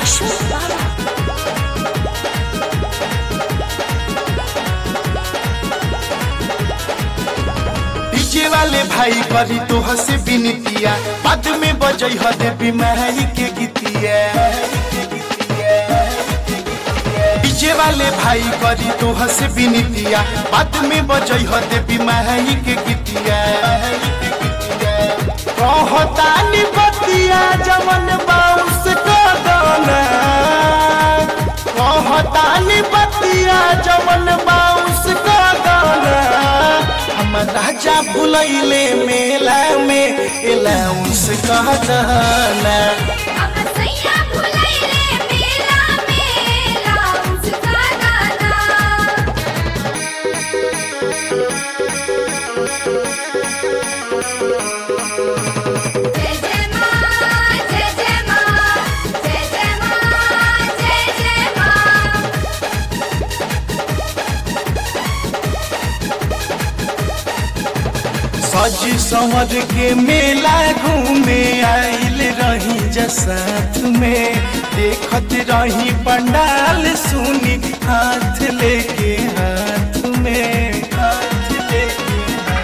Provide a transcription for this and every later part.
Ashok Baba. DJ वाले भाई करी तो हसे बिनतिया बाद में बजई ह देवी माई के गीतिया डीजे वाले भाई करी तो हसे बिनतिया बाद में बजई ह देवी माई के गीतिया कहतानी बतिया जवन बाउंस कदना कहतानी बतिया जवन बाउंस कदना हम राजा भुलैले मेला में एलाउंस कहदना हम सैया भुलैले मेला मेला उसका गाना जय जय मां जय जय मां जय जय मां जय जय मां सज संवर के मेला घूमे आइल रही जसाथ में देखत रही पंडाल सुनी हाथ लेके हाथ में हाथ लेके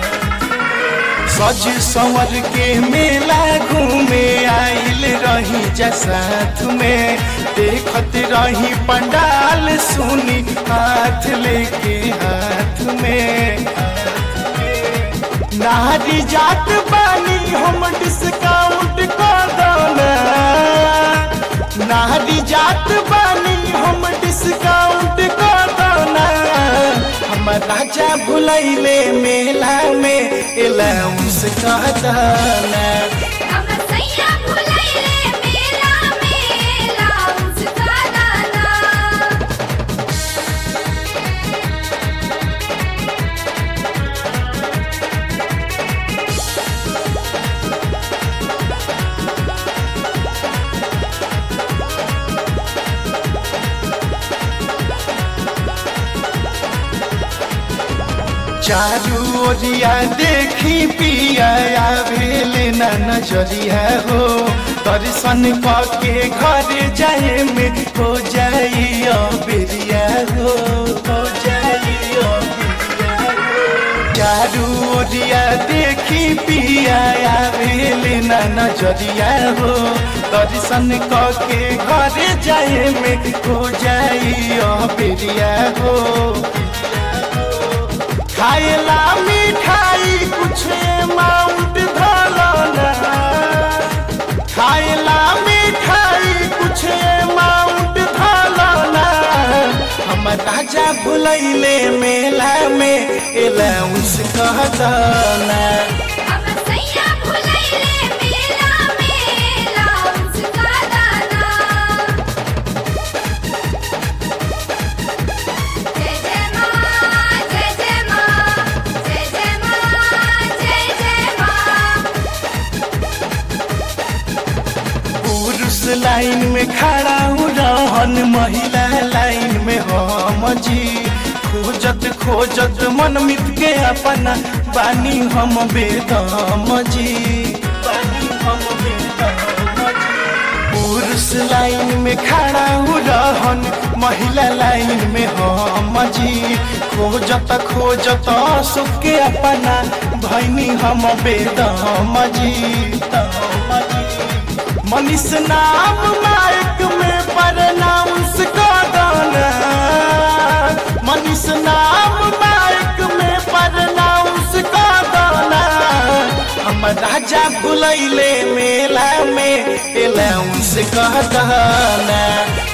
सज संवर के मेला घूमे आइल रही जसाथ में देखत रही पंडाल सुनी हाथ लेके हाथ में नारी जात बानी हम डिस्काउंट कर दौना नारी जात बानी हम डिस्काउंट कर दौना हम राजा भुलैले मेला में एलाउंस कह दौना हम सैया भुलैले मेला मेला उसका गाना चारू ओरिया देखी पिया आवेले ना नजरिया हो दर्शन के घर जाए में हो जाई बेरिया हो हो जाई बेरिया हो। चारू ओरिया देखी पिया आवेले ना नजरिया हो दर्शन के घर जाए में हो जाई बेरिया हो खाएला मिठाई कुछ अमाउंट धरना खाएला मिठाई कुछ अमाउंट धरना हम राजा भुलैले मेला में एलाउंस कह दना हम सैया भुलैले मेला मेला उसका गाना जय जय मां जय जय मां जय जय मां जय जय मां पुरुष लाइन में खड़ा हूँ रहन महिला लाइन में हम जी खोजत खोजत मन मित के अपना बानी हम बेदम जी बानी हम बेदम जी पुरुष लाइन में खड़ा हूँ रहन महिला लाइन में हम जी खोजत खोजत सुख के अपना भैनी हम बेदम जी दम जी मनीष नाम माइक में प्रनाउंस कदना मनीष नाम माइक में प्रनाउंस कदना हम राजा भुलैले मेला में एलाउंस कह दना